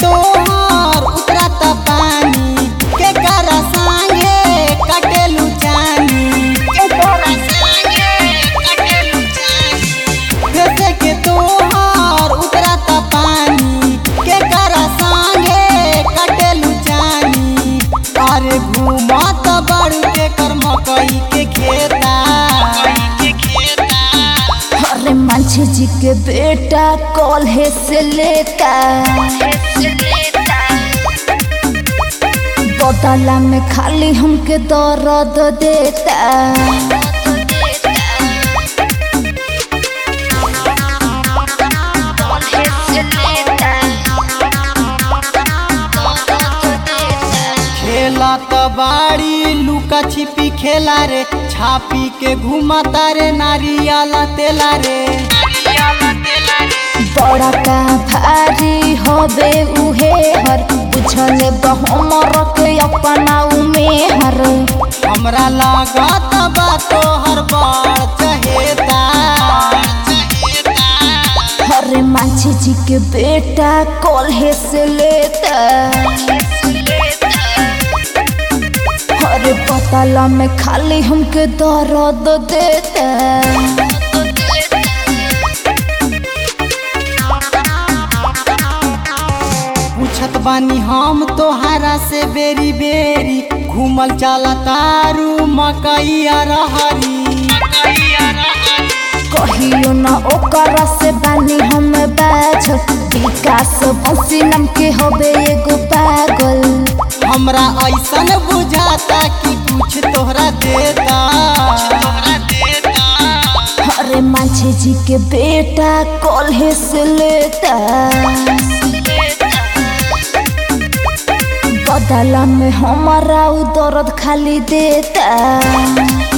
तोहर उतरत पानी के कर संगे कटेलू जानी के कर संगे कटेलू जानी जैसे के तोहर उतरत पानी के कर संगे कटेलू जानी अरे घूमत बड़ू के कर मकई के खेता के खेता अरे मांझी जी के बेटा कॉलेज से लेता बदला में खाली हमके दर्द देता खेला त बाड़ी लुका छिपी खेला रे छापी के घुमता रे नारियाला तेला रे बड़ा का भारी होबे उहे हर बुझले बहमर के अपना उमेहर हमरा लागत बा तोहर बड़ चहेता अरे मांझी जी के बेटा कॉलेज से लेता अरे पताला में खाली हमके दर्द देता पूछत बानी हम तोहरा से बेरी बेरी घूमल चला तारू मकई रहरी कहियो ना ओकरा से बानी हम बाझ विकास बंसी नाम के होबे एगो पागल हमरा ऐसन बुझाता कि कुछ तोहरा देता अरे मांझी जी के बेटा कॉलेज से लेता बदला में हमारा उ दर्द खाली देता